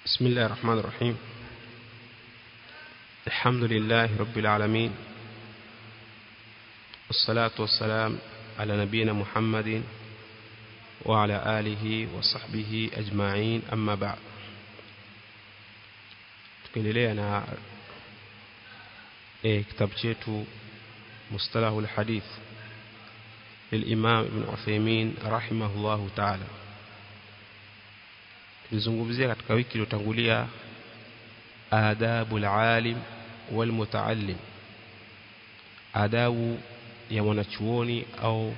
بسم الله الرحمن الرحيم الحمد لله رب العالمين والصلاة والسلام على نبينا محمد وعلى آله وصحبه أجمعين أما بعد tukiendelea na e, kitabu chetu mustalahu alhadith للإمام ابن عثيمين رحمه الله تعالى tulizungumzia katika wiki iliyotangulia adabu alalim walmutaallim adabu ya mwanachuoni au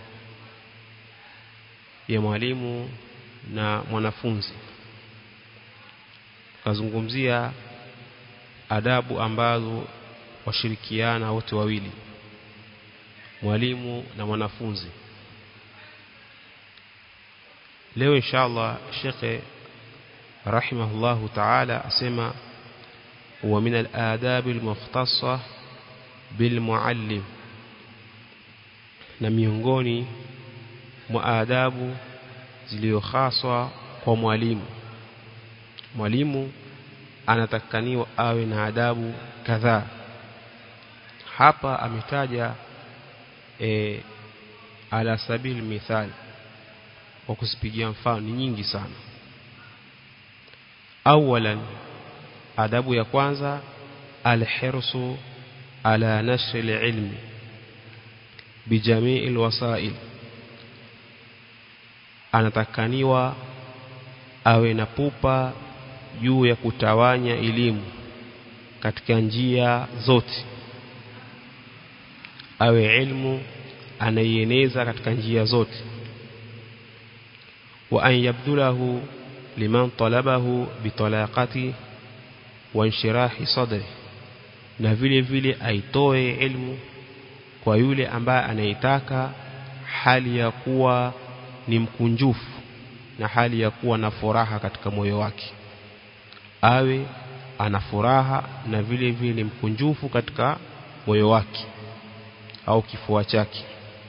ya mwalimu na mwanafunzi tukazungumzia adabu ambazo washirikiana wote wawili mwalimu na mwanafunzi leo inshallah shekhe rahimahullahu ta'ala asema wa min al-adab al-mukhtassa bil muallim na miongoni mwa adabu zilizohaswa kwa mwalimu mwalimu anatakaniwa awe na adabu kadhaa hapa ametaja e, ala sabil mithal kwa kusipigia mfano ni nyingi sana awalan adabu ya kwanza alhirsu ala nashri alilmi bijamii alwasail anatakaniwa awe na pupa juu ya kutawanya elimu katika njia zote awe ilmu anaieneza katika njia zote wa an yabdulahu liman talabahu bitalaqati wa inshirahi sadri na vile vile aitoe ilmu kwa yule ambaye anaitaka hali ya kuwa ni mkunjufu na hali ya kuwa na furaha katika moyo wake awe ana furaha na vile vile ni mkunjufu katika moyo wake au kifua chake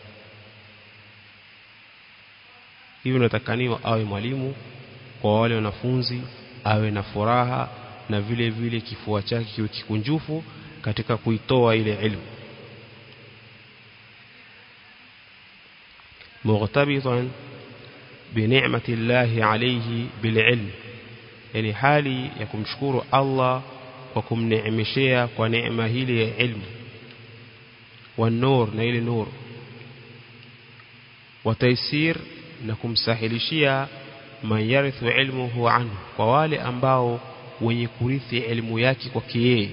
hivyo natakaniwa awe mwalimu kwa wale wanafunzi awe na furaha na vile vile kifua chake kiwe kikunjufu katika kuitoa ile ilmu mughtabitan بنعمة الله عليه بالعلم yani hali ya kumshukuru Allah kwa kumneemeshea kwa neema hili ya ilmu wa nur na ile nur wa taysir na kumsahilishia man yarithu ilmuhu anhu kwa wale ambao wenye kurithi elimu yake kwake yeye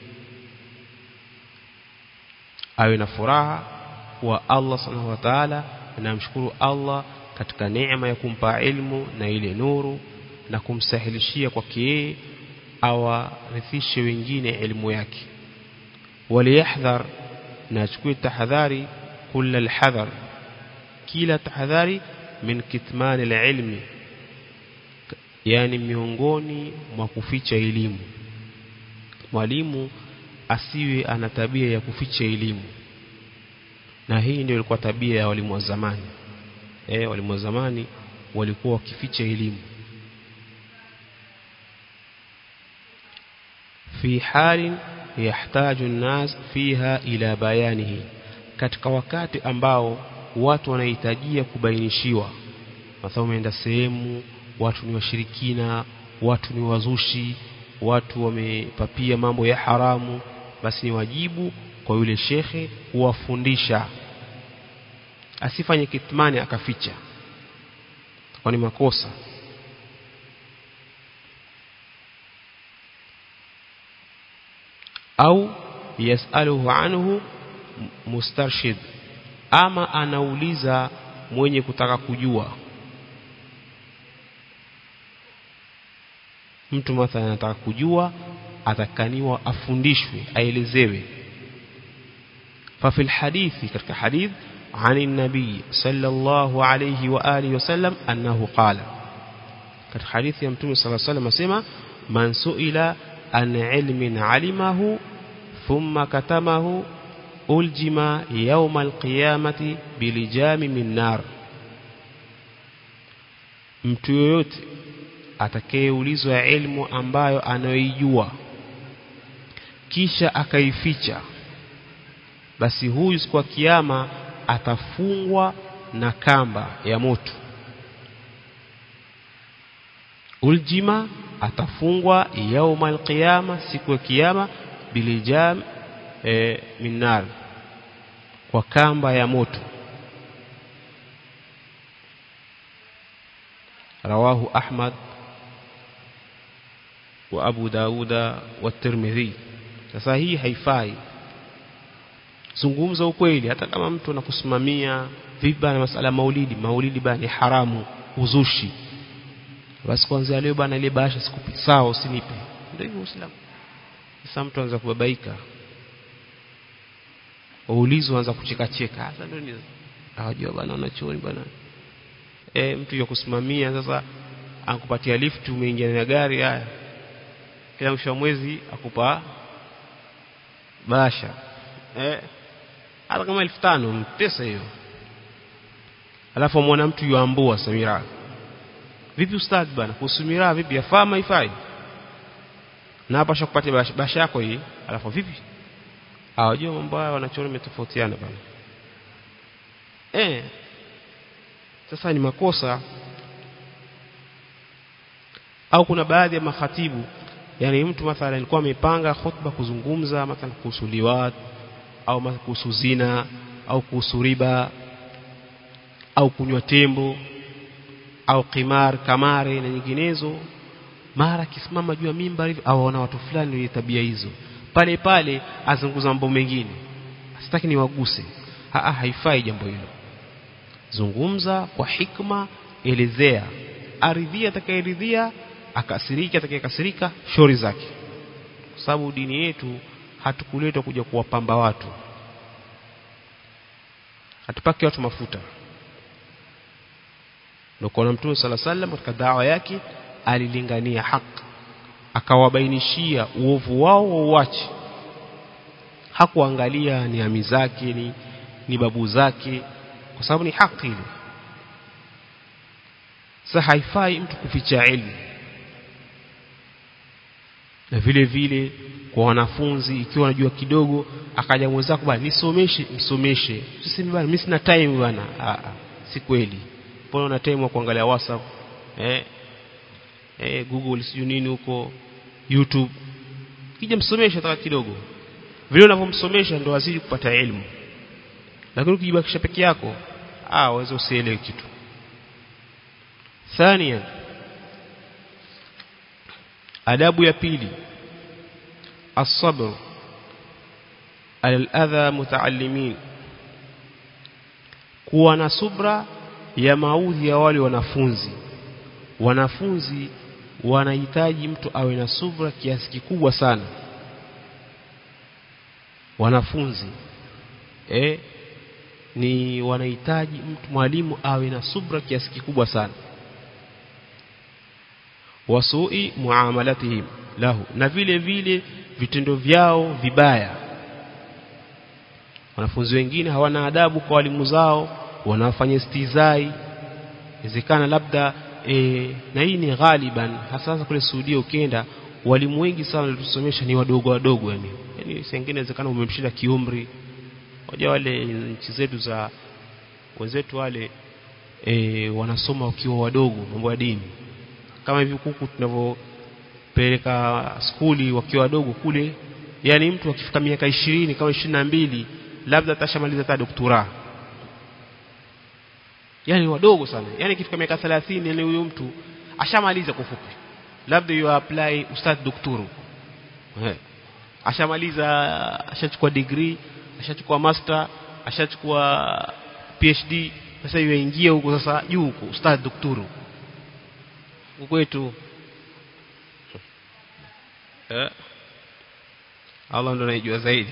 awe na furaha wa Allah subhanahu wa ta'ala anamshukuru Allah katika neema ya kumpa ilmu na ile nuru na kumsahilishia kwake yeye awarithishe wengine elimu yake waliyahdhar na achukue tahadhari kula alhadhar kila tahadhari min kitmani alilmi yani miongoni mwa kuficha elimu mwalimu asiwe ana tabia ya kuficha elimu na hii ndio ilikuwa tabia ya walimu wa zamani eh walimu wa zamani walikuwa wakificha elimu fi halin yahtaju an-nas fiha ila bayanihi katika wakati ambao watu wanahitajia kubainishiwa mathalan umeenda sehemu watu ni washirikina watu ni wazushi watu wamepapia mambo ya haramu basi ni wajibu kwa yule shekhe kuwafundisha asifanye kitmani akaficha kwa ni makosa au yasaluhu anhu mustarshid ama anauliza mwenye kutaka kujua mtu mathalan anataka kujua atakaniwa afundishwe aelezewe ففي الحديث katika hadith عن النبي صلى الله عليه واله وسلم انه قال katika hadithi ya mtume صلى الله عليه وسلم asema man suila an ilmin alimahu thumma katamahu uljima yawm alqiyamati bilijami min nar mtu yoyote atakayeulizwa ilmu ambayo anayoijua kisha akaificha basi huyu siku ya kiyama atafungwa na kamba ya moto uljima atafungwa yauma alqiyama siku ya kiyama bilijam e, min nar kwa kamba ya moto رواه أحمد وأبو داود والترمذي sasa hii haifai zungumza ukweli hata kama mtu anakusimamia vipi na masala maulidi maulidi bana ni haramu uzushi basi kwanza leo bana ile bahasha sikupi sawa usinipe ndio hivyo uislamu sasa mtu anaanza kubabaika waulizwa anza kucheka cheka sasa ndio ni hawajua bana wanachuoni bana e, mtu ya kusimamia sasa akupatia lift umeingia na gari haya kila mwisho wa mwezi akupa basha eh hata kama elfu tano pesa hiyo alafu mwana mtu yuambua samira vipi ustadh bana kuhusu miraa vipi yafaa maifai na hapa shakupatia basha, basha yako hii alafu vipi hawajua mambo haya wanachoni umetofautiana bana eh sasa ni makosa au kuna baadhi ya makhatibu yani mtu mathalan alikuwa amepanga khutba kuzungumza mathalan kuhusu liwat au kuhusu zina au kuhusu riba au kunywa tembo au qimar kamare na nyinginezo mara kisimama juu ya mimbar hivi au wana watu fulani wenye tabia hizo pale pale azunguza mambo mengine sitaki niwaguse ha haifai jambo hilo zungumza kwa hikma elezea aridhia atakayeridhia akasirika atakayekasirika shori zake kwa sababu dini yetu hatukuletwa kuja kuwapamba watu hatupaki watu mafuta ndio kwa mtume sala sallam katika dawa yake alilingania haki akawabainishia uovu wao wauache hakuangalia ni ami zake ni, ni babu zake kwa sababu ni haki ile sasa haifai mtu kuficha elimu na vile vile kwa wanafunzi ikiwa anajua kidogo akaja mwenzako bwana nisomeshe msomeshe usiseme bwana mimi sina time bwana si kweli mbona una time wa kuangalia WhatsApp eh eh Google sijui nini huko YouTube kija msomeshe hata kidogo vile unavyomsomesha ndio azidi kupata elimu lakini ukijibakisha peke yako ah waweza usielewe kitu ثانيا adabu ya pili الصبر على الأذى متعلمين kuwa na subra ya maudhi ya wale wanafunzi wanafunzi wanahitaji mtu awe na subra kiasi kikubwa sana wanafunzi eh ni wanahitaji mtu mwalimu awe na subra kiasi kikubwa sana wasui muamalatihim lahu na vile vile vitendo vyao vibaya wanafunzi wengine hawana adabu kwa walimu zao wanafanya istizai inawezekana labda e, na hii ni ghaliban hasa kule Saudia ukienda walimu wengi sana walitusomesha ni wadogo wadogo yani yani sengine inawezekana umemshinda kiumri waja wale nchi zetu za wenzetu wale e, wanasoma wakiwa wadogo mambo ya dini kama hivi kuku tunavyopeleka skuli wakiwa wadogo kule yani mtu akifika miaka ishirini kama ishirini na mbili labda atashamaliza hata doktora yani wadogo sana yani ikifika miaka 30 yani huyo mtu ashamaliza kwa fupi labda you apply ustad dakturu eh ashamaliza ashachukua degree ashachukua master ashachukua PhD sasa yuingia huko sasa juu huko ustad dakturu kwetu eh Allah ndo anajua zaidi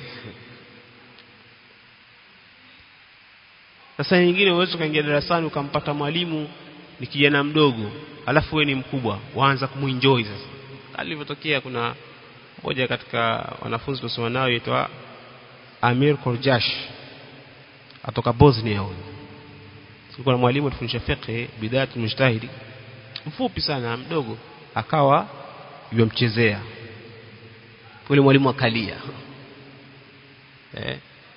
sasa nyingine uwezo kaingia darasani ukampata mwalimu ni kijana mdogo alafu we ni mkubwa waanza kumuenjoy sasa alivyotokea kuna moja katika wanafunzi tuliosoma nao yaitwa Amir Korjash atoka Bosnia huyo kulikuwa na mwalimu atufundisha fiqh bidayat mujtahidi mfupi sana mdogo akawa yomchezea yule mwalimu akalia eh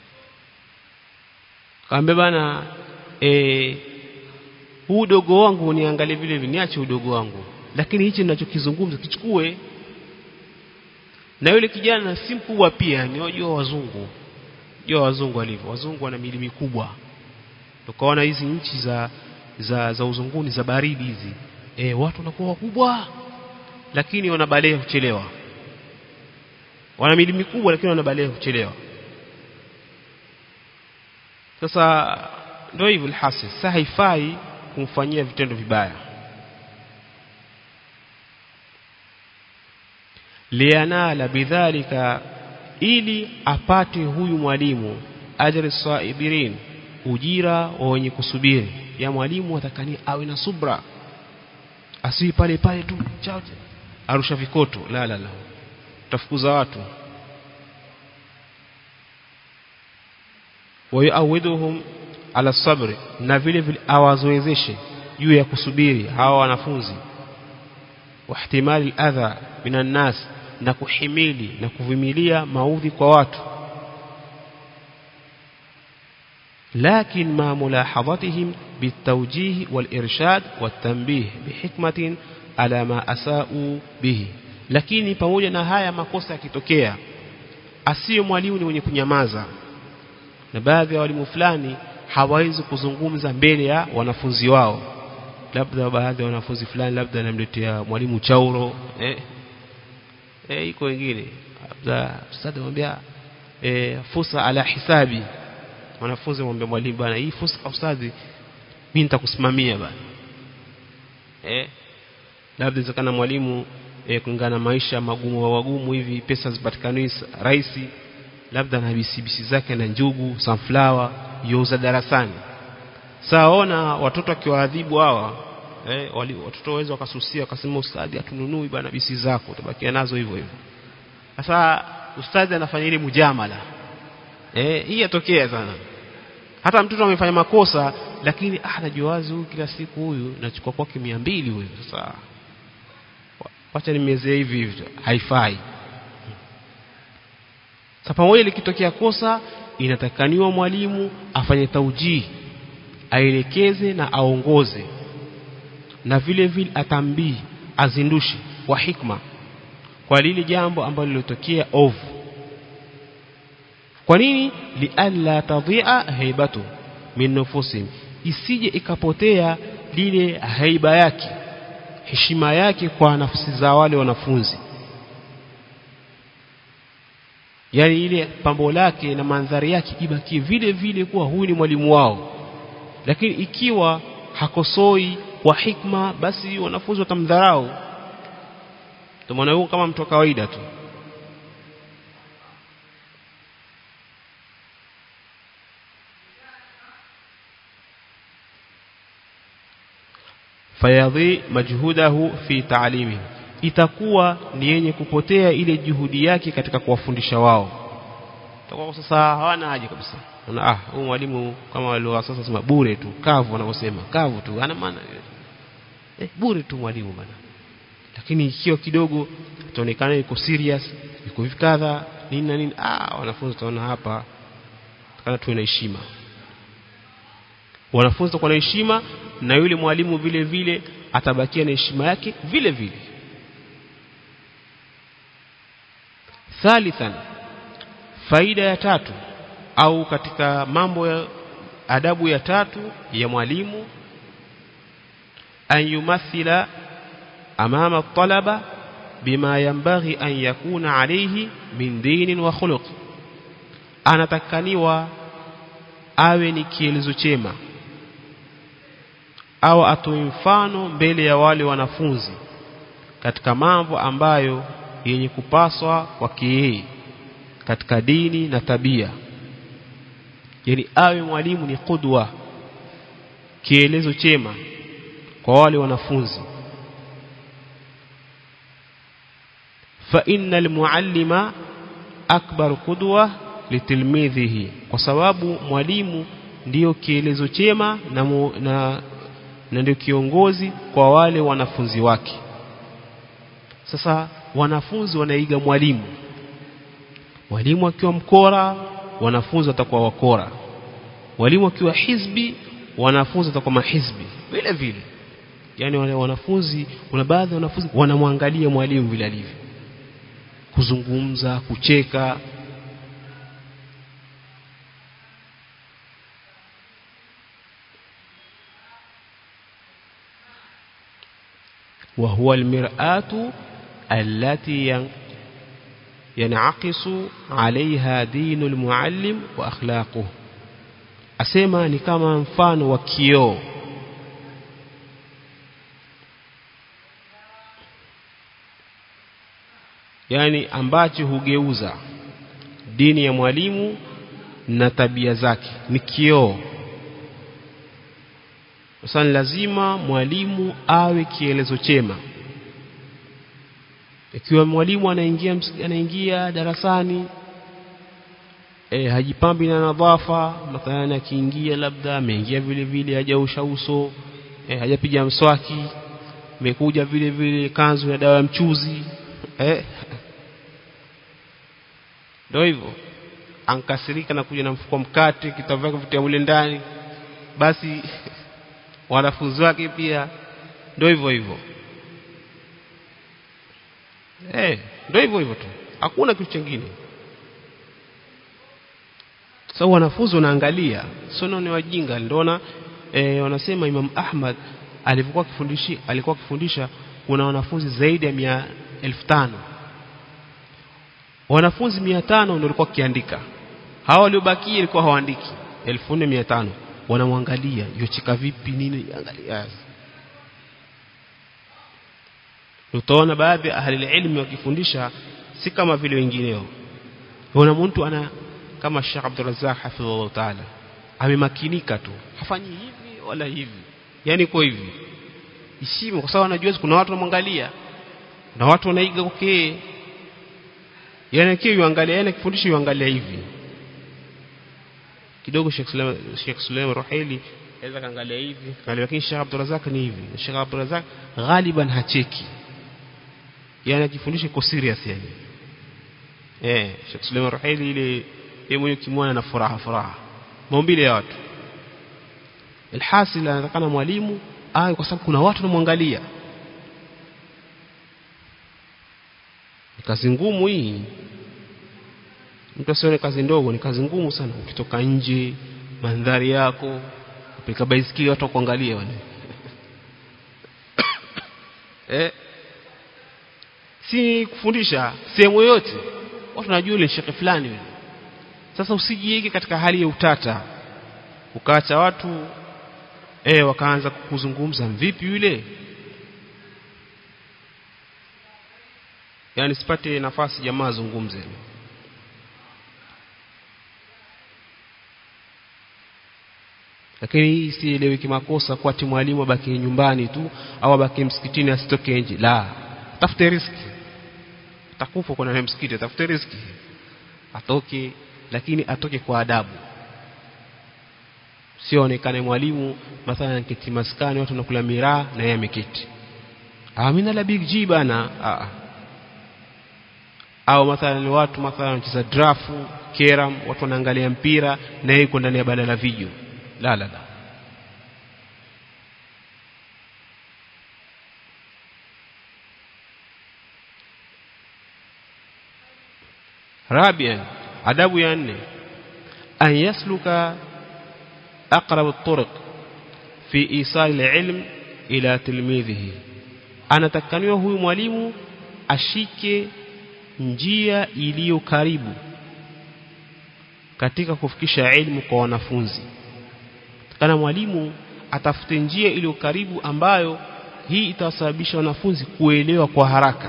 kaambia bana eh huu udogo wangu niangalie vile vile niache udogo wangu lakini hichi ninachokizungumza kichukue na yule kijana si mkubwa pia ni wajua wazungu jua wazungu walivyo wazungu wana mili mikubwa tukaona hizi nchi za za za uzunguni za baridi hizi e, watu wanakuwa wakubwa lakini wanabalea kuchelewa wana mili mikubwa lakini wanabalea kuchelewa sasa ndio hivyo alhasi sasa haifai kumfanyia vitendo vibaya lianala bidhalika ili apate huyu mwalimu ajri saibirin ujira wa wenye kusubiri ya mwalimu atakani awe na subra asiwi pale pale tu chao arusha vikoto la la la tafukuza watu wayuawiduhum ala sabri na vile vile awazoezeshe juu ya kusubiri hawa wanafunzi wahtimali adha minan nas na kuhimili na kuvumilia maudhi kwa watu لكن مع ملاحظتهم بالتوجيه والإرشاد والتنبيه بحكمة على ما أساءوا به lakini pamoja na haya makosa yakitokea asiye mwalimu ni mwenye kunyamaza na baadhi ya walimu fulani hawawezi kuzungumza mbele ya wanafunzi wao labda baadhi ya wanafunzi fulani labda anamletea mwalimu chauro eh eh iko wengine labda ustadhi anamwambia eh fusa ala hisabi wanafunzi mwambie mwalimu bana hii fusa ustadhi mimi nitakusimamia bana eh labda inawezekana mwalimu eh, kulingana na maisha magumu wa wagumu hivi pesa zipatikani rahisi labda na bisibisi zake na njugu sunflower youza darasani saona watoto akiwaadhibu hawa eh, wali, watoto waweza wakasusia wakasema ustadhi hatununui bana bisi zako utabakia nazo hivyo hivyo sasa ustadhi anafanya ile mujamala eh, hii yatokea sana hata mtoto amefanya makosa lakini ah najua wazi huyu kila siku huyu nachukua kwake 200 huyu sasa wacha nimezee hivi hivi haifai sasa pamoja likitokea kosa inatakaniwa mwalimu afanye taujii aelekeze na aongoze na vile vile atambii azindushe kwa hikma kwa lile jambo ambalo lilotokea ovu kwa nini lialla tadhi'a haibatu min nufusihim isije ikapotea lile haiba yake heshima yake kwa nafsi za wale wanafunzi yani ile pambo lake na mandhari yake ibakie vile vile kuwa huyu ni mwalimu wao lakini ikiwa hakosoi kwa hikma basi wanafunzi watamdharau tumeona huyo kama mtu wa kawaida tu fayadhi majhudahu fi ta'limi itakuwa ni yenye kupotea ile juhudi yake katika kuwafundisha wao itakuwa sasa hawana haja kabisa na ah huyu mwalimu kama wale sasa sema bure tu kavu wanavyosema kavu tu ana maana eh bure tu mwalimu bana lakini ikiwa kidogo itaonekana yuko serious yuko hivi kadha nini na nini ah wanafunzi taona hapa kana tuwe na heshima wanafunzi kwa na heshima na yule mwalimu vile vile atabakia na heshima yake vile vile thalithan faida ya tatu au katika mambo ya adabu ya tatu ya mwalimu an yumathila amama talaba bima yanbaghi an yakuna alayhi min dinin wa khuluq anatakaniwa awe ni kielezo chema au atoe mfano mbele ya wale wanafunzi katika mambo ambayo yenye kupaswa kwake yeye katika dini na tabia yani awe mwalimu ni kudwa kielezo chema kwa wale wanafunzi fa innal muallima akbar qudwa litilmidhihi kwa sababu mwalimu ndiyo kielezo chema na, mu, na na ndio kiongozi kwa wale wanafunzi wake sasa wanafunzi wanaiga mwalimu mwalimu akiwa mkora wanafunzi watakuwa wakora walimu akiwa hizbi wanafunzi watakuwa mahizbi vile vile yani wale wanafunzi kuna baadhi ya wanafunzi wanamwangalia mwalimu vile alivyo kuzungumza kucheka وهو المرآة التي ينعكس عليها دين المعلم وأخلاقه asema ni kama mfano wa kioo yani ambacho hugeuza dini ya mwalimu na tabia zake ni kioo sasa lazima mwalimu awe kielezo chema ikiwa mwalimu anaingia anaingia darasani e, hajipambi na nadhafa mathalan akiingia labda ameingia vile vile hajaosha uso e, hajapiga mswaki amekuja vile vile kanzu ya dawa ya mchuzi eh ndio hivyo ankasirika na kuja na mfuko mkate kitabu vyake vitia mule ndani basi wanafunzi wake pia ndio hivyo hivyo eh ndio hivyo hivyo tu hakuna kitu kingine sasa so, wanafunzi wanaangalia sio ni wajinga ndio e, wanasema Imam Ahmad alivyokuwa akifundishi alikuwa akifundisha kuna wanafunzi zaidi ya mia elfu tano wanafunzi mia tano ndio walikuwa kiandika hao waliobakia ilikuwa hawaandiki elfu nne mia tano wanamwangalia yochika vipi nini angalia utaona baadhi ya ahli ilmi wakifundisha si kama vile wengineo una mtu ana kama Sheikh Abdul Razzaq hafidhahullah taala amemakinika tu hafanyi hivi wala hivi yani kwa hivi isimu kwa sababu anajua kuna watu wanamwangalia na watu wanaiga okay yani kile yuangalia yani kifundisho yuangalia hivi kidogo Sheikh Suleiman Sheikh Suleiman Ruhaili aweza kaangalia hivi lakini Sheikh Abdul Razzaq ni hivi Sheikh Abdul Razzaq ghaliban hacheki yani akifundisha iko serious yani eh Sheikh Suleiman Ruhaili ile yeye mwenyewe kimwona na furaha furaha maumbile ya watu alhasil anatakana mwalimu awe kwa sababu kuna watu wanamwangalia kazi ngumu hii mtu asione kazi ndogo ni kazi ngumu sana ukitoka nje mandhari yako upika baisikeli watu kuangalia wale eh si kufundisha sehemu yoyote watu wanajua yule shekhe fulani yule sasa usijiege katika hali ya utata ukaacha watu eh wakaanza kuzungumza vipi yule yani sipate nafasi jamaa zungumze lakini hii sielewi kimakosa kwa ati mwalimu abaki nyumbani tu au abaki msikitini asitoke nje la tafute riski atakufa kuna msikiti tafute riski atoke lakini atoke kwa adabu sio onekane mwalimu mathalan kiti maskani watu nakula miraa na yeye ameketi amina la big G bana ah au mathalan watu mathalan wanacheza drafu keram watu wanaangalia mpira na yeye yuko ndani ya banda la video la la la رابعا adabu ya nne an yasluka aqrab at-turuq fi isal al-ilm ila tilmidhihi anatakaniwa huyu mwalimu ashike njia iliyo karibu katika kufikisha elimu kwa wanafunzi kana mwalimu atafute njia iliyo karibu ambayo hii itawasababisha wanafunzi kuelewa kwa haraka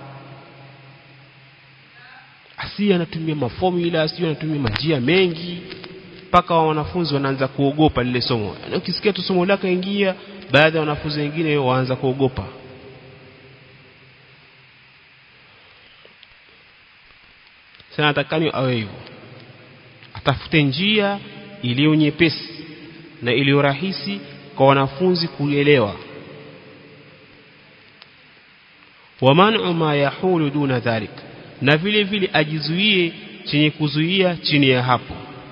asi anatumia maformula asi anatumia majia mengi mpaka wa wanafunzi wanaanza kuogopa lile somo na ukisikia tu somo lake ingia baadhi ya wanafunzi wengine waanza kuogopa sana atakani awe hivyo atafute njia iliyo nyepesi na iliyo rahisi kwa wanafunzi kuelewa wa man'u ma yahulu duna dhalik na vile vile ajizuie chenye kuzuia chini ya hapo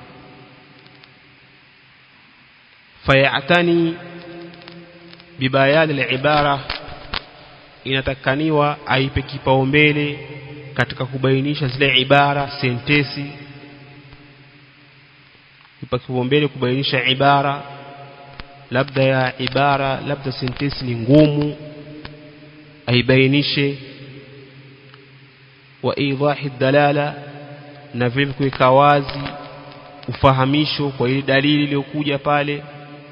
fayatani bibayani al-ibara inatakaniwa aipe kipaumbele katika kubainisha zile ibara sentesi ipa kipaumbele kubainisha ibara labda ya ibara labda sentesi ni ngumu aibainishe wa idahi dalala na vile kuweka wazi ufahamisho kwa ile dalili iliyokuja pale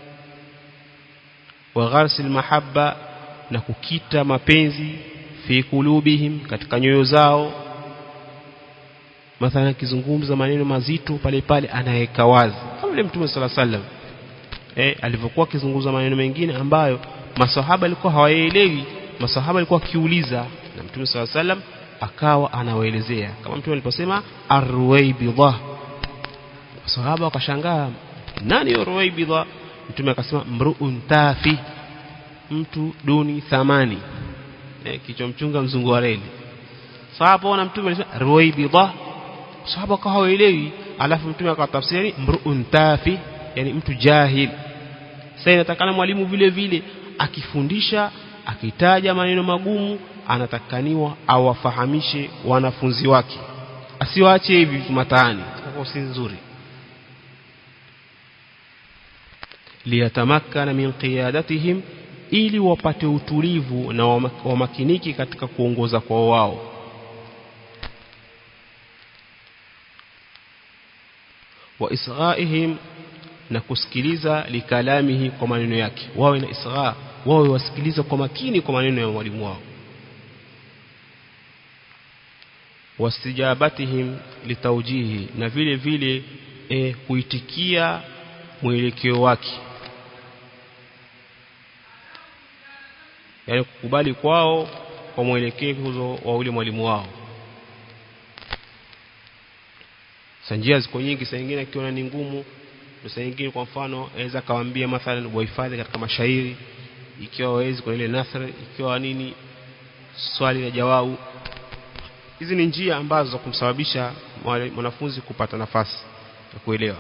wa gharsil mahabba na kukita mapenzi fi kulubihim katika nyoyo zao mathalan akizungumza maneno mazito pale pale anaweka wazi kama vile mtume sala sallam eh alivyokuwa akizungumza maneno mengine ambayo masahaba alikuwa hawaelewi masahaba alikuwa akiuliza na mtume sala sallam akawa anawaelezea kama mtume aliposema arwaibidha masahaba wakashangaa nani arwaibidha mtume akasema mruun tafi mtu duni thamani eh, kichwa mchunga mzungu wa reli sahaba wana mtume alisema ruwaibidha sahaba kwa hawaelewi alafu mtume akatafsiri mruun tafi yani mtu jahil sasa inatakana mwalimu vile vile akifundisha akitaja maneno magumu anatakaniwa awafahamishe wanafunzi wake asiwaache hivi mataani kwa si nzuri liyatamakkana min qiyadatihim ili wapate utulivu na wamakiniki katika kuongoza kwa wao wa israihim na kusikiliza likalamihi kwa maneno yake wawe na isra wawe wasikiliza kwa makini kwa maneno ya mwalimu wao wastijabatihim litaujihi na vile vile e, kuitikia mwelekeo wake yani kukubali kwao kwa mwelekezo wa ule mwalimu wao sanjia ziko nyingi saa nyingine akiona ni ngumu saa nyingine kwa mfano aweza akawaambia mathalan wahifadhi katika mashairi ikiwa wawezi kwa ile nathra ikiwa nini swali na jawabu hizi ni njia ambazo za kumsababisha mwanafunzi kupata nafasi ya kuelewa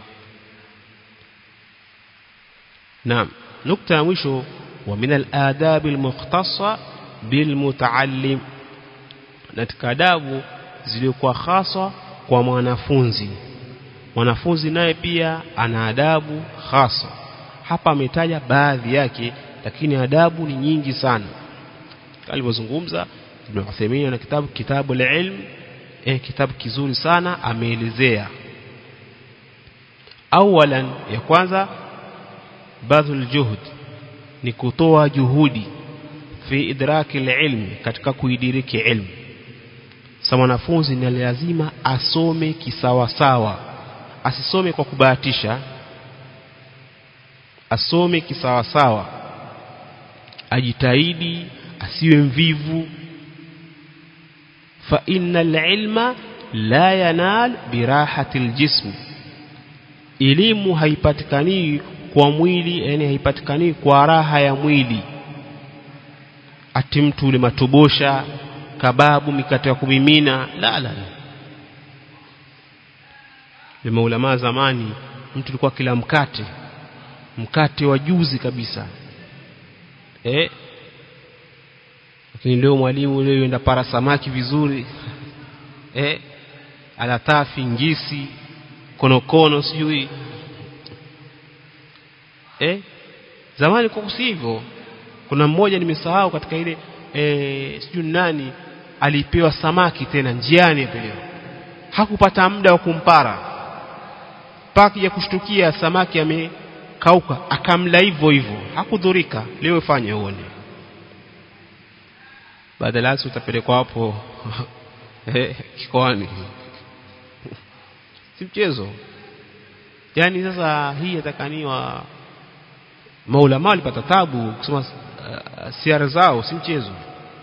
naam nukta ya mwisho ومن الآداب المختصة بالمتعلم katika adabu zilikuwa hasa kwa mwanafunzi mwanafunzi naye pia ana adabu hasa hapa ametaja baadhi yake lakini adabu ni nyingi sana alivyozungumza Ibn Uthaymeen na kitabu kitabu al-ilm eh kitabu kizuri sana ameelezea awalan ya kwanza badhul juhud ni kutoa juhudi fi idraki ilmi katika kuidiriki ilmu sa mwanafunzi ni lazima asome kisawasawa asisome kwa kubahatisha asome kisawasawa ajitahidi asiwe mvivu fa innal ilma la yanal birahati aljism elimu haipatikani kwa mwili yani haipatikani kwa raha ya mwili ati mtu ule matobosha kababu mikate ya kumimina la la la maulama zamani mtu alikuwa kila mkate mkate wa juzi kabisa eh lakini leo mwalimu leo yenda para samaki vizuri eh alatafi ngisi konokono sijui eh zamani kwa hivyo kuna mmoja nimesahau katika ile eh sijui nani alipewa samaki tena njiani apelewa hakupata muda wa kumpara paki ya kushtukia samaki amekauka akamla hivyo hivyo hakudhurika leo fanye uone badala utapelekwa hapo eh kikoani si mchezo yani sasa hii yatakaniwa maulama walipata tabu kusema uh, siara zao si mchezo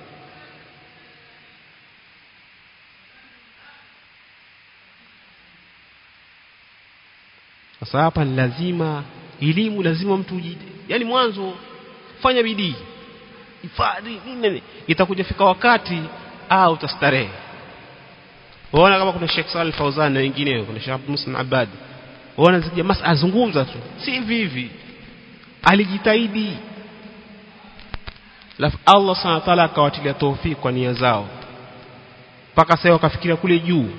sasa hapa ni lazima elimu lazima mtu yani mwanzo fanya bidii hifadhi nini itakuja fika wakati ah utastarehe waona kama kuna Sheikh Saleh Fauzan na wengineo kuna Sheikh Abdul Muslim Abad waona zija mas azungumza tu si hivi hivi alijitahidi lafu Allah subhanahu wa ta'ala akawatilia tawfik kwa nia zao mpaka sasa wakafikiria kule juu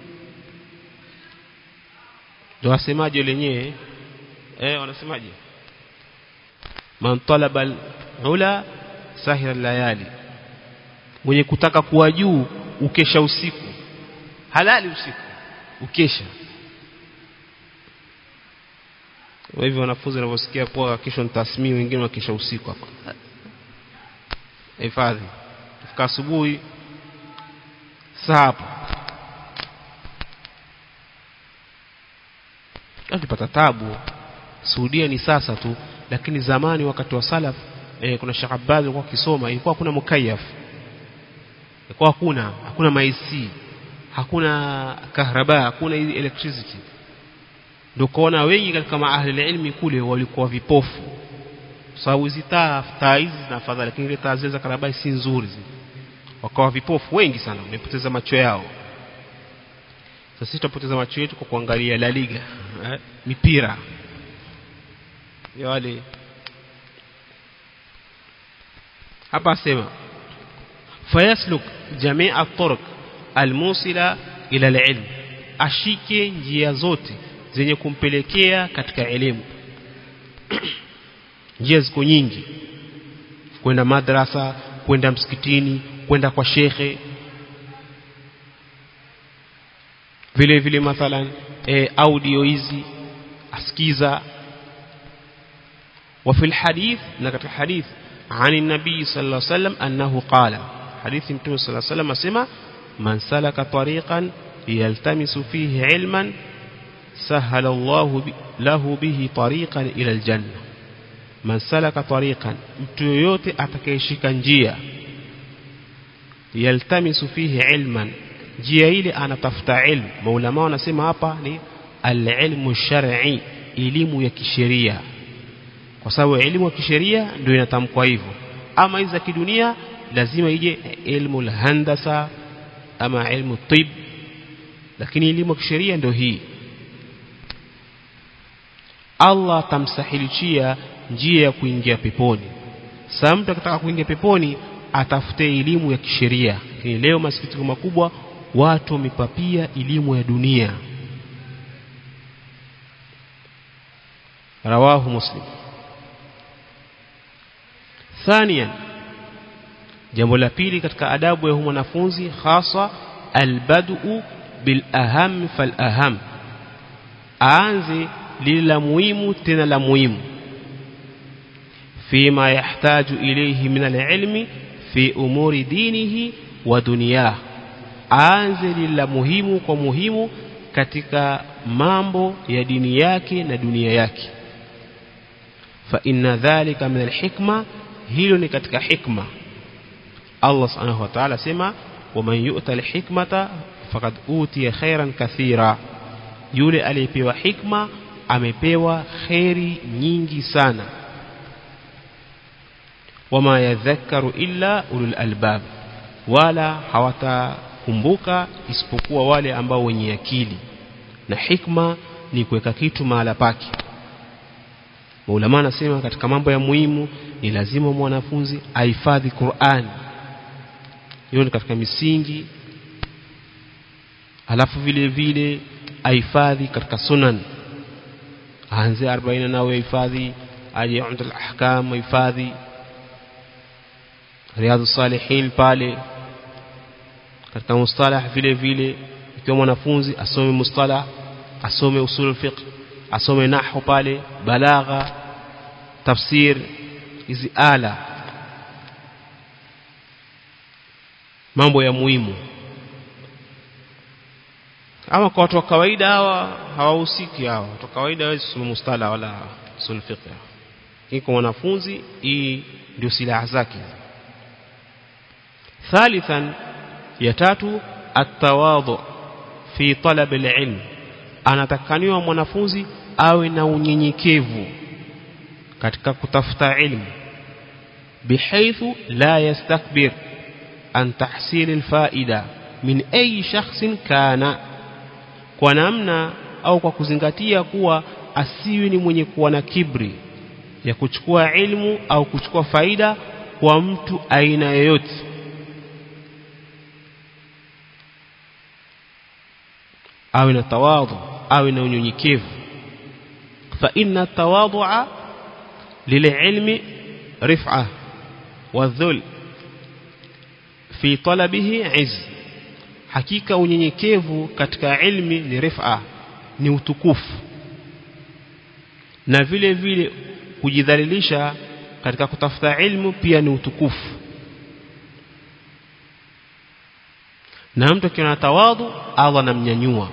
ndio wasemaje lenyewe eh wanasemaje man talaba ula sahira layali mwenye kutaka kuwa juu ukesha usiku halali usiku ukesha kwa hivyo wanafunzi wanavyosikia kuwa kesho ni tasmii wengine wakesha usiku hapa hifadhi fika asubuhi saa hapo akipata tabu Saudia ni sasa tu lakini zamani wakati wa salaf eh, kuna Sheikh Abbas alikuwa akisoma ilikuwa hakuna mukayaf ilikuwa hakuna hakuna maisi hakuna kahraba hakuna hizi electricity ndio kuona wengi katika maahli ilmi kule walikuwa vipofu sababu hizi taa taa hizi zina fadhali lakini ile taa zile za karabai si nzuri zile wakawa vipofu wengi sana wamepoteza macho yao sasa sisi tutapoteza macho yetu kwa kuangalia La Liga eh, mipira ya wale hapa sema fayasluk jamia turuq almusila ila alilm ashike njia zote zenye kumpelekea katika elimu njia ziko nyingi kwenda madrasa kwenda msikitini kwenda kwa shekhe vile vile mathalan e, audio hizi asikiza وفي الحديث نكت الحديث عن النبي صلى الله عليه وسلم أنه قال حديث متى صلى الله عليه وسلم سمع من سلك طريقا يلتمس فيه علما سهل الله له به طريقا إلى الجنة من سلك طريقا mtu yoyote atakayeshika njia yaltamisu fihi ilman njia ile anatafuta ilmu maulama wanasema hapa ni alilmu shar'i elimu ya kisheria kwa sababu elimu ya kisheria ndio inatamkwa hivyo ama hizi za kidunia lazima ije ilmu alhandasa ama ilmu tib lakini elimu ya kisheria ndio hii Allah tamsahilishia njia ya kuingia peponi sasa mtu akitaka kuingia peponi atafute elimu ya kisheria lakini leo masikitiko makubwa watu wamepapia elimu ya dunia rawahu muslim ثانيا jambo la pili katika adabu ya mwanafunzi hasa albadu bil aham fal aham aanze lile la muhimu tena la muhimu فيما يحتاج إليه من العلم في أمور دينه ودنياه aanze lila muhimu kwa muhimu katika mambo ya dini yake na dunia yake fa inna dhalika min alhikma hilo ni katika hikma Allah subhanahu wa ta'ala sema waman yu'ta alhikmata faqad utiya khairan kathira yule aliyepewa hikma amepewa khairi nyingi sana wama yadhakkaru illa ulul albab wala hawatakumbuka isipokuwa wale ambao wenye akili na hikma ni kuweka kitu mahala pake Maulama anasema katika mambo ya muhimu ni lazima mwanafunzi ahifadhi Qur'an hiyo ni katika misingi alafu vile vile ahifadhi katika sunan aanze 40 nao ahifadhi aje umdul ahkam ahifadhi riadhu salihin pale katika mustalah vile vile ikiwa mwanafunzi asome mustalah asome usul fiqh asome nahwu pale balagha tafsir hizi ala mambo ya muhimu ama kwa watu wa kawaida hawa hawahusiki hawa watu wa kawaida hawezi kusoma mustala wala usul fiqh iko mwanafunzi hii ndio silaha zake ثالثا يتاتو التواضع في طلب العلم anatakaniwa mwanafunzi awe na unyenyekevu katika kutafuta ilmu بحيث لا يستكبر عن تحصيل الفائدة من أي شخص كان kwa namna au kwa kuzingatia kuwa asiwi ni mwenye kuwa na kibri ya kuchukua ilmu au kuchukua faida kwa mtu aina yoyote awe na tawadhu awe na unyenyekevu fa inna tawadhu'a lililmi rif'a wadhul fi talabihi izz hakika unyenyekevu katika ilmi ni rif'a ni utukufu na vile vile kujidhalilisha katika kutafuta ilmu pia ni utukufu na mtu akiwa na tawadhu Allah anamnyanyua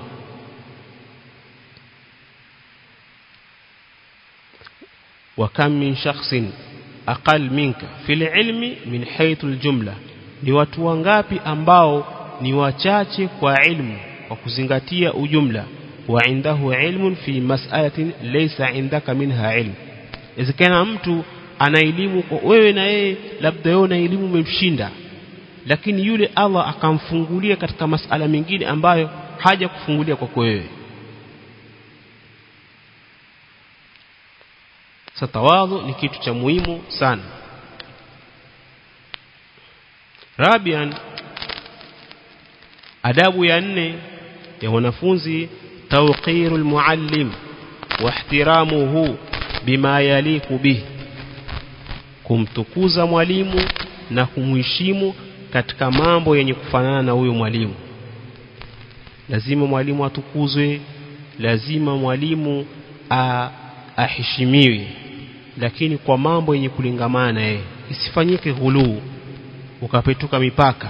وكم من شخص أقل منك في العلم من حيث الجملة ni watu wangapi ambao ni wachache kwa ilmu kwa kuzingatia ujumla wa indahu ilmun fi mas'alatin laysa indaka minha ilm izikana mtu ana elimu kwa wewe na yeye labda wewe na elimu umemshinda lakini yule Allah akamfungulia katika masala mengine ambayo haja kufungulia kwako wewe satawadhu ni kitu cha muhimu sana rabian adabu ya nne ya wanafunzi tawqirul muallim wa ihtiramuhu bima yaliku bih kumtukuza mwalimu na kumheshimu katika mambo yenye kufanana na huyo mwalimu lazima mwalimu atukuzwe lazima mwalimu aheshimiwe lakini kwa mambo yenye kulingamana na yeye isifanyike ghuluu ukapetuka mipaka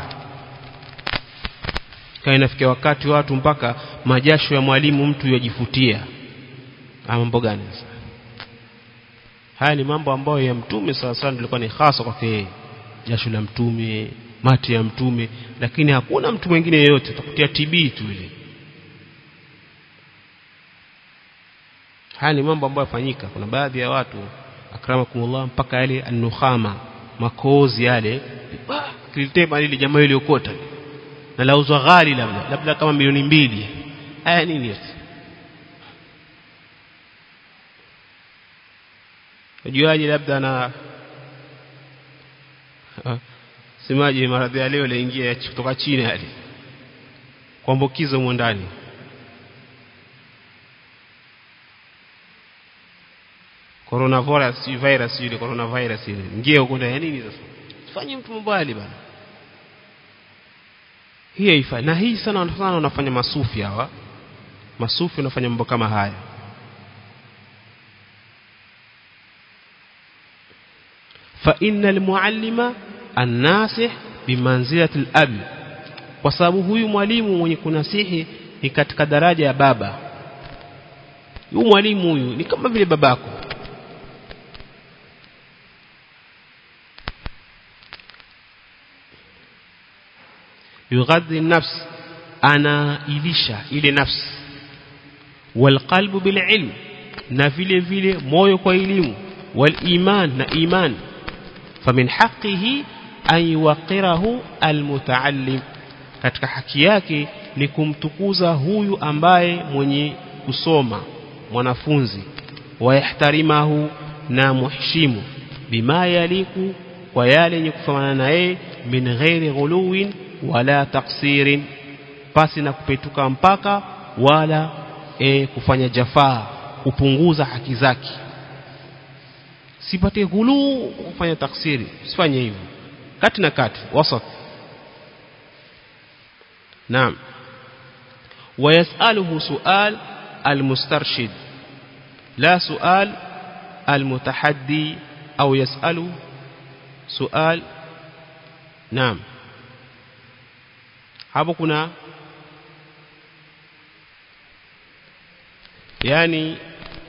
kana inafikia wakati watu mpaka majasho ya mwalimu mtu yajifutia mambo gani sasa haya ni mambo ambayo ya mtume sawa sawa nilikuwa ni hasa kwake yeye jasho la mtume mate ya mtume lakini hakuna mtu mwingine yeyote utakutia TB tu ile haya ni mambo ambayo yafanyika kuna baadhi ya watu akramakumullah mpaka yale anukhama makozi yale kilitema lile jamaa ile ukota na lauzwa ghali labda labda kama milioni mbili haya nini yote ujuaje labda na semaje maradhi ya leo laingia kutoka China yale kuambukiza humo ndani coronavirus virus ile coronavirus ile ingia huko ndani nini sasa fanye mtu mbali bana hii haifai na hii sana sana wanafanya masufi hawa masufi wanafanya mambo kama haya fa innal muallima an-nasih bimanzilati al-ab kwa sababu huyu mwalimu mwenye kunasihi ni katika daraja ya baba huyu mwalimu huyu ni kama vile babako yughadhi nafs anailisha ile nafsi walqalbu bililm na vile vile moyo kwa elimu waliman na iman famin haqqihi an yuqirahu almutaallim katika haki yake ni kumtukuza huyu ambaye mwenye kusoma mwanafunzi wayahtarimahu na muheshimu bima yaliku kwa yale yenye kufanana na yeye min ghairi ghuluwin wala taksirin pasi na kupetuka mpaka wala e, kufanya jafaa kupunguza haki zake sipate ghuluu kufanya taksiri usifanye hivyo kati na kati wasat naam ويسأله سؤال المسترشد لا سؤال المتحدي أو يسأل سؤال نعم hapo kuna yani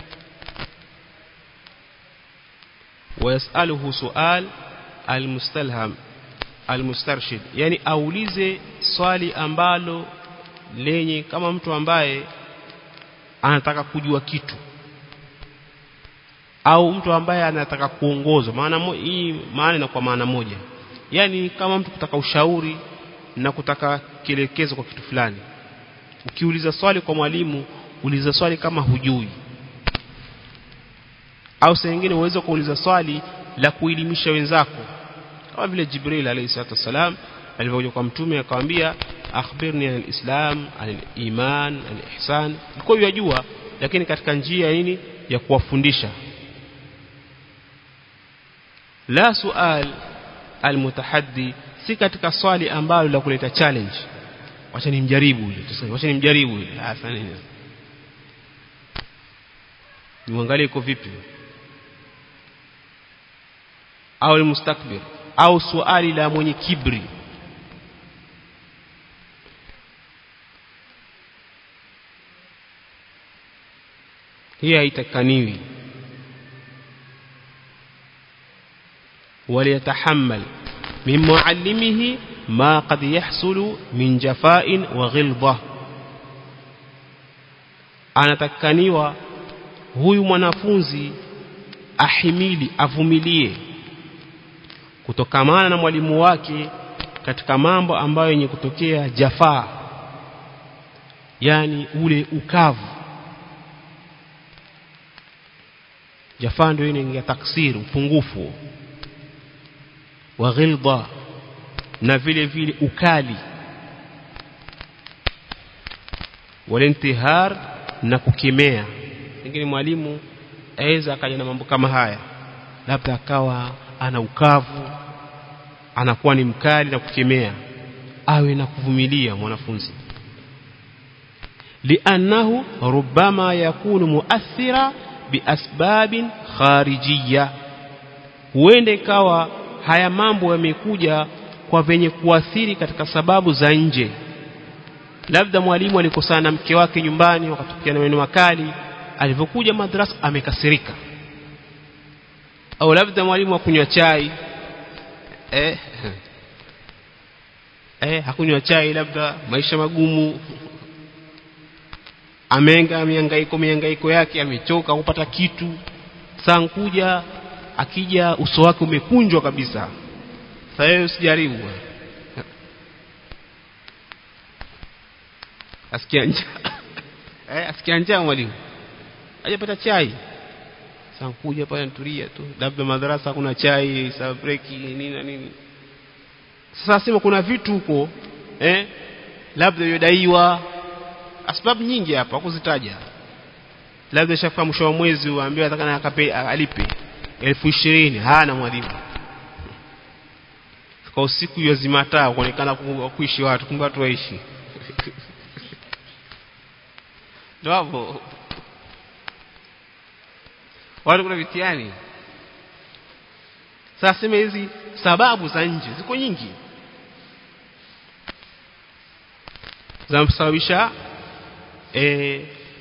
wayasaluhu sual almustalham almustarshid yani aulize swali ambalo lenye kama mtu ambaye anataka kujua kitu au mtu ambaye anataka kuongozwa maana hii maana inakuwa maana moja yani kama mtu kutaka ushauri na kutaka kielekezo kwa kitu fulani ukiuliza swali kwa mwalimu uliza swali kama hujui au saa nyingine uweze kuuliza swali la kuelimisha wenzako kama vile Jibril alayhi salatu wasalam alivyokuja kwa mtume akamwambia akhbirni anil islam anil iman anil ihsan ilikuwa yajua lakini katika njia nini ya kuwafundisha la sual almutahaddi si katika swali ambalo la kuleta challenge wacha nimjaribu yule tuseme wacha nimjaribu yule hasa nini niangalie iko vipi au mustakbir au swali la mwenye kibri hii haitakaniwi وليتحمل من معلمه ما قد يحصل من جفاء وغلظة anatakaniwa huyu mwanafunzi ahimili avumilie kutokamana na mwalimu wake katika mambo ambayo yenye kutokea jafaa yani ule ukavu jafaa ndio inaingia taksir upungufu wa ghilda na vile vile ukali walintihar na kukemea pengine mwalimu aweza akaja na mambo kama haya labda akawa ana ukavu anakuwa ni mkali na kukemea awe na kuvumilia mwanafunzi liannahu rubbama yakunu muathira biasbabin kharijiyya huenda ikawa haya mambo yamekuja kwa venye kuathiri katika sababu za nje labda mwalimu alikosana na mke wake nyumbani wakatupiana maneno makali alivyokuja madrasa amekasirika au labda mwalimu akunywa chai eh eh hakunywa chai labda maisha magumu amenga mihangaiko mihangaiko yake amechoka kupata kitu saa nkuja akija uso wake umekunjwa kabisa sasa wewe usijaribu asikia njaa eh asikia njaa mwalimu hajapata chai sasa kuja pale nitulia tu labda madarasa kuna chai saa break nini na nini sasa sema kuna vitu huko eh labda yodaiwa sababu nyingi hapa kuzitaja labda shafika mwisho wa mwezi uambiwa atakana akape alipe elfu ishirini hana mwalimu kwa usiku ya zimataa kuonekana kuishi watu kumbe watu waishi ndio hapo watu kuna vitiani sasa sema hizi sababu za nje ziko nyingi zinasababisha eh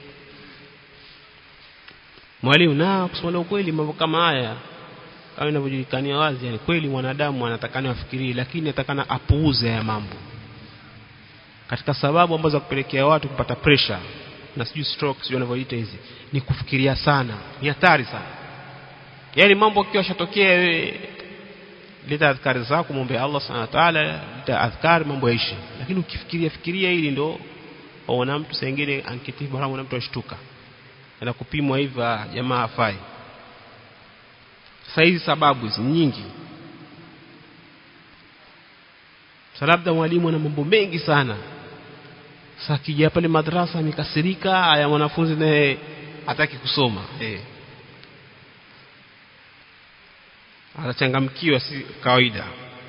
mwalimu na kusema ukweli mambo kama haya kama inavyojulikania wazi yani kweli mwanadamu anatakana afikirie lakini atakana apuuze haya mambo katika sababu ambazo za kupelekea watu kupata pressure na sijui stroke sijui wanavyoita hizi ni kufikiria sana ni hatari sana yani mambo kiwa shatokea wewe leta adhkari zako muombe Allah subhanahu wa ta'ala leta adhkari mambo yaishi lakini ukifikiria fikiria hili ndo waona mtu sengine ankitibu haramu na mtu ashtuka na kupimwa hivi jamaa hafai sasa hizi sababu hizi nyingi sasa labda mwalimu ana mambo mengi sana sasa kija pale madrasa amekasirika haya mwanafunzi naye hataki kusoma eh atachangamkiwa si kawaida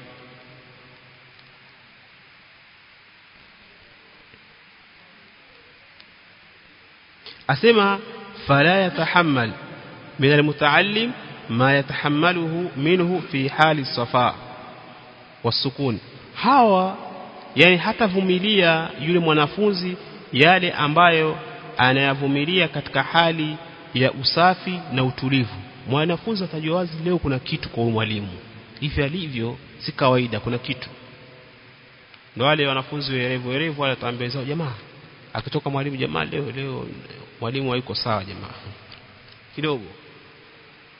asema fala yatahammal min almutaallim ma yatahammaluhu minhu fi hali safa wasukun hawa yani hatavumilia yule mwanafunzi yale ambayo anayavumilia katika hali ya usafi na utulivu mwanafunzi atajua wazi leo kuna kitu kwa mwalimu hivi alivyo si kawaida kuna kitu ndio wale wanafunzi werevu werevu wale wataambia zao jamaa akitoka mwalimu jamaa leo leo mwalimu haiko sawa jamaa kidogo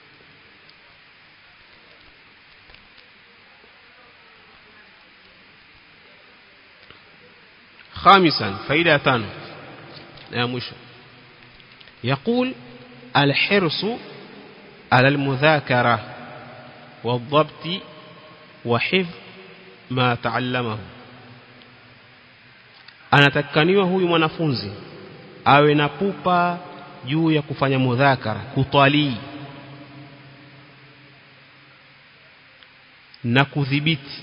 خامسا فائدة تانو يا مشو يقول الحرص على المذاكرة والضبط وحفظ ما تعلمه anatakaniwa huyu mwanafunzi awe na pupa juu ya kufanya mudhakara kutwalii na kudhibiti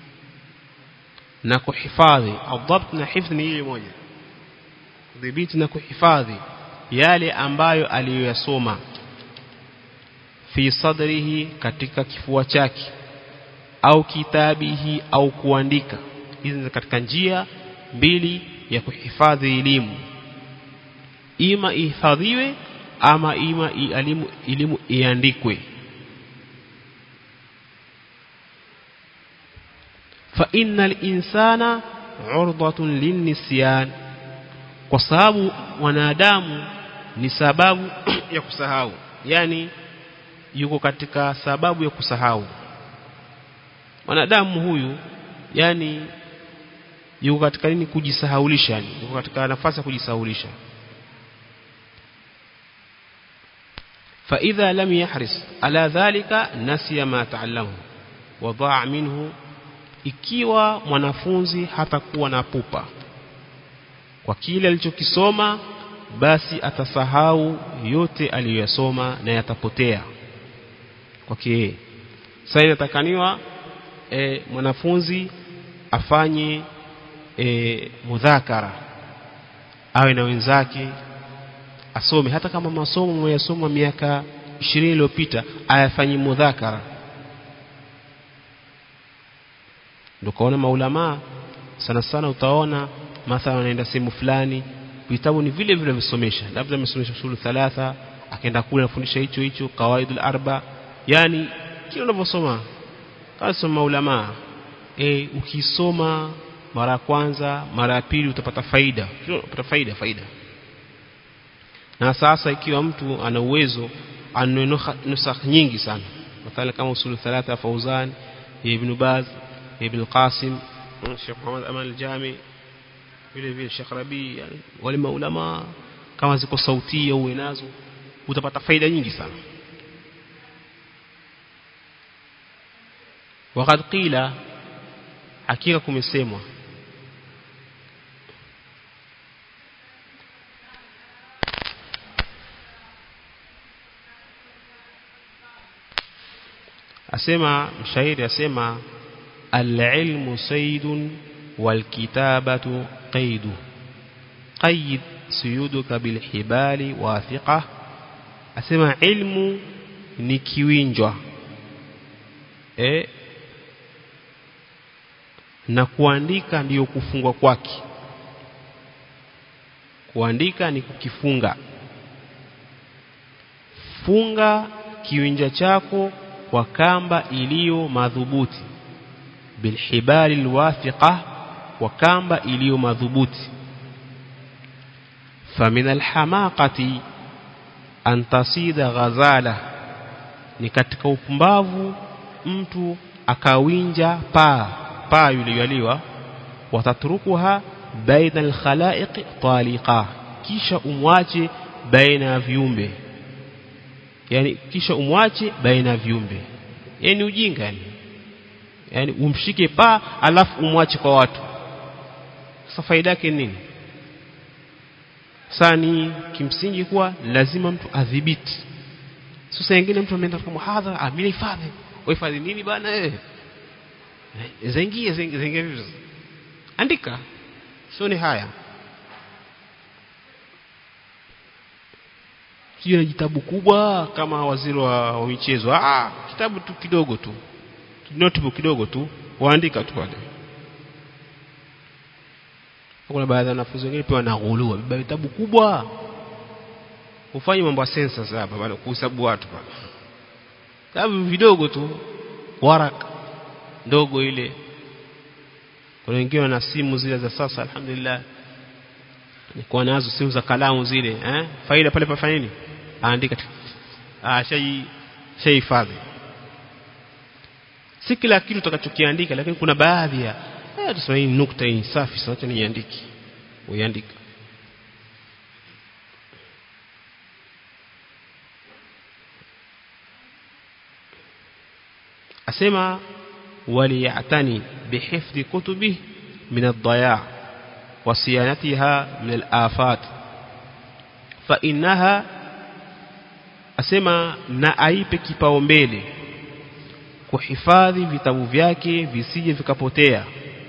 na kuhifadhi adhabt na hifdh ni ile moja kudhibiti na kuhifadhi yale ambayo aliyoyasoma fi sadrihi katika kifua chake au kitabihi au kuandika hizi ni katika njia mbili ya kuhifadhi elimu ima ihifadhiwe ama ima elimu elimu iandikwe fa innal insana urdatun linnisyan kwa sababu wanadamu ni sababu ya kusahau yani yuko katika sababu ya kusahau mwanadamu huyu yani yuko katika nini kujisahaulisha yani yuko katika nafasi ya kujisahaulisha فإذا لم يحرص على ذلك نسي ما تعلمه وضاع منه ikiwa mwanafunzi hatakuwa na pupa kwa kile alichokisoma basi atasahau yote aliyoyasoma na yatapotea kwake sasa inatakaniwa e, mwanafunzi afanye e, mudhakara awe na wenzake asome hata kama masomo mwayasoma miaka 20 iliyopita ayafanye mudhakara ndio kaona maulama sana sana utaona mathalan anaenda sehemu fulani vitabu ni vile vile visomesha labda amesomesha shule thalatha akaenda kule anafundisha hicho hicho kawaidul arba yani kile unavyosoma kama maulama e, ukisoma mara ya kwanza mara ya pili utapata faida utapata faida faida na sasa ikiwa mtu ana uwezo ana nusakh nyingi sana mathalan kama usulu thalatha fauzan ibn baz ibn qasim Sheikh Muhammad Aman al-Jami vile vile Sheikh Rabi yani wale maulama kama ziko sauti au unazo utapata faida nyingi sana وقد قيل hakika kumesemwa asema mshairi asema al-ilmu saydun wal-kitabatu qaydu qayd suyuduka bil hibali wathiqa asema ilmu ni kiwinjwa eh na kuandika ndiyo kufungwa kwake kuandika ni kukifunga funga kiwinja chako kwa kamba iliyo madhubuti bilhibali alwathiqa kwa kamba iliyo madhubuti famin alhamaqati an tasida ghazala ni katika upumbavu mtu akawinja paa paa yule yaliwa watatrukuha baina alkhalaiq taliqa kisha umwache baina ya viumbe yani kisha umwache baina ya viumbe yani ujinga yani yani umshike paa alafu umwache kwa watu sasa faida yake nini sani kimsingi kuwa lazima mtu adhibiti sasa wengine mtu ameenda kwa muhadhara ah mimi hifadhi uhifadhi nini bana eh zaingie zaingie andika sio ni haya sio na kitabu kubwa kama waziri wa, wa michezo ah kitabu tu kidogo tu notebook kidogo tu waandika tu pale kuna baadhi ya wanafunzi wengine pia wanaghulua baba vitabu kubwa ufanye mambo ya sensa hapa bado kuhesabu watu pale vitabu vidogo tu waraka ndogo ile kuna wengine wana simu zile za sasa alhamdulillah nikuwa nazo simu za kalamu zile eh faida pale pafanya nini aandika ah shay shay hifadhi si kila kitu utakachokiandika lakini kuna baadhi ya eh tuseme hii nukta hii safi sasa niandike uiandika asema waliyatani bihifdhi kutubihi min ad-daya' wa siyanatiha min al-afat fa innaha asema na aipe kipaumbele kuhifadhi vitabu vyake visije vikapotea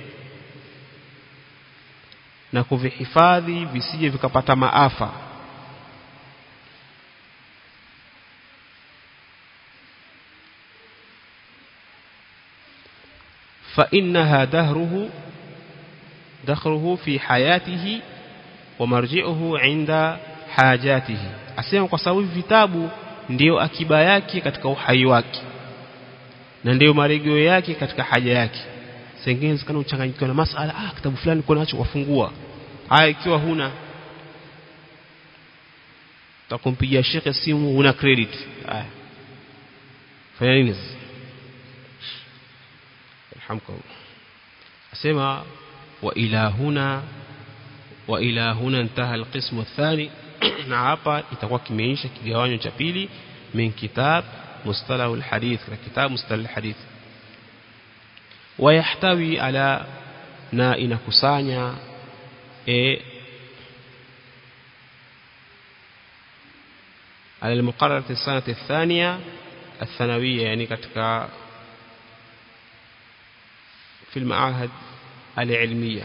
na kuvihifadhi visije vikapata maafa فإنها دهره دخره في حياته ومرجعه عند حاجاته asema kwa sababu vitabu ndiyo akiba yake katika uhai wake na ndiyo marejeo yake katika haja yake sengine kana uchanganyikiwa na masala ah kitabu fulani kuna nacho wafungua haya ikiwa huna takumpigia shekhe simu huna credit haya fanya nini sasa alhamdulillah asema wa ila huna wa ila huna intaha alqismu athani na hapa itakuwa kimeisha kigawanyo cha pili min kitab mustalah alhadith na kitab mustalah alhadith ويحتوي على na inakusanya e على المقررة السنة الثانية الثانوية يعني katika في المعاهد العلمية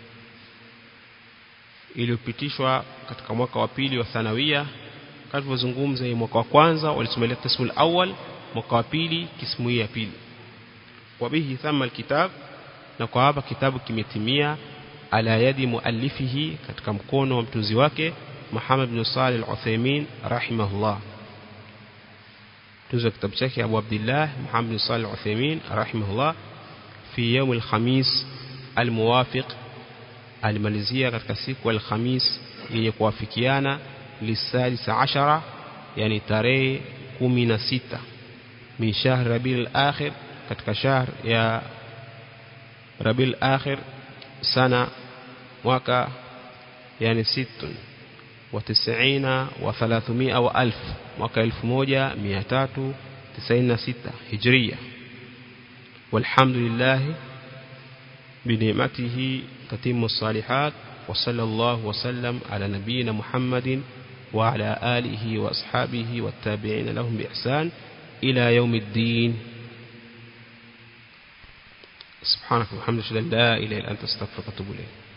iliyopitishwa katika mwaka wa pili wa thanawia kalivyozungumza mwaka wa kwanza walisomelea kismu al-awwal mwaka wa pili kismu ya pili wabihi thama alkitab na kwa hapa kitabu kimetimia ala yadi muallifihi katika mkono wa mtunzi wake Muhammad bin Salih al-Uthaymeen rahimahullah mtunzi wa kitabu chake Abu Abdullah Muhammad bin Salih al-Uthaymeen rahimahullah fi yawm al-khamis al-muwafiq alimalizia katika siku al-khamis yenye kuwafikiana lisalisa ashara yani tarehe 16 min shahr rabiul akhir katika shahr ya rabiul akhir sana mwaka yani situn wa tisina wa thalathumia wa alf mwaka elfu moja mia tatu tisaini na sita hijria walhamdulillah بنعمته تتم الصالحات وصلى الله وسلم على نبينا محمد وعلى آله وأصحابه والتابعين لهم بإحسان إلى يوم الدين سبحانك وبحمدك لا إله إلا أنت استغفرك وأتوب إليك